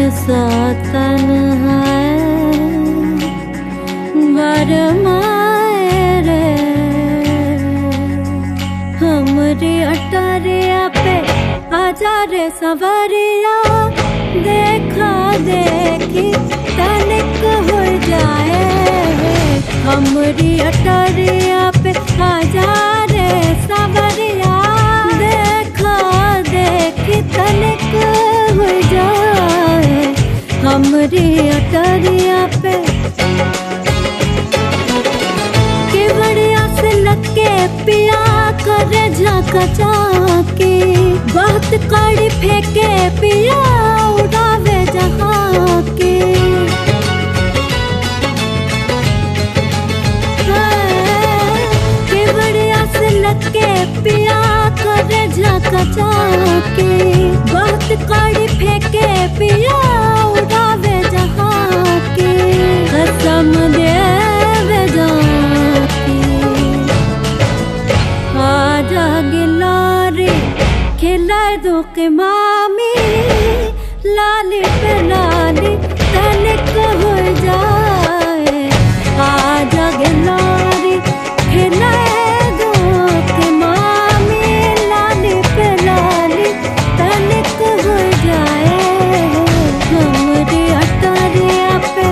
सा तन है बरमाए रे हमरी अटरिया पे आजा रे सवरिया देखा देखी तनिक हो जाए हमरी अटरिया पे आजा रे सवरिया देखा देखी तनिक हो जाए हमरी अटरिया पे के बढ़िया से लगे पिया करे झाका चाके बहुत कड़ी फेंके पिया उड़ावे जहाँ के हाँ, के बढ़िया से लगे पिया करे झाका चाके बहुत कड़ी फेंके पिया उड़ावे जहाँ के कसम देवे जाके आजा गिलारे खिलाए दो के मामी लाली पे लाली तनिक हो जाए आजा गिलारे खिलाए दो के मामी लाली पे लाली तनिक हो जाए हमरी अटरिया पे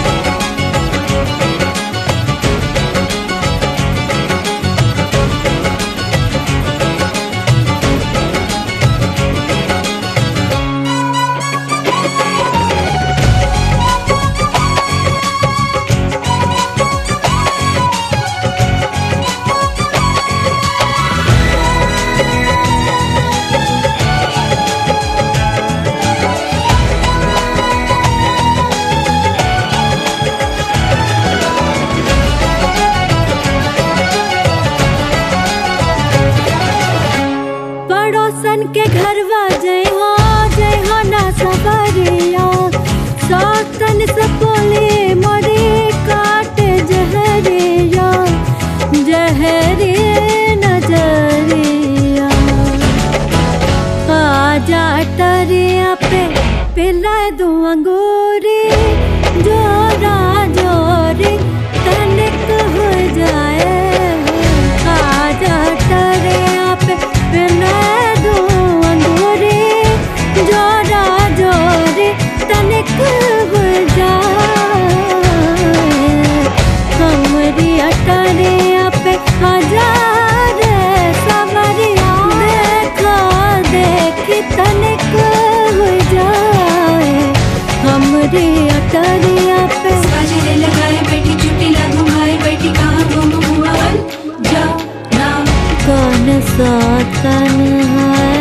पड़ोसन के घरवा जय हो जय हो ना सबरिया सौतन से बोले मोरे काट जहरिया जहरे नजरिया आजा टरिया पे पिला दो अंगूरी जोरा जोरी तनिक हो जाए आजा टरिया पे पिला दो अंगूरी जोरा जोरी तनिक हो जाए हमरी अटरिया पे हजार सवरिया देखा देखी तनिक हो जाए हमरी अटरिया पे बाजरे लगाए बैठी चुटी ला घुमाए बैठी कहाँ घूम हुआ बन जा ना कौन सा तन है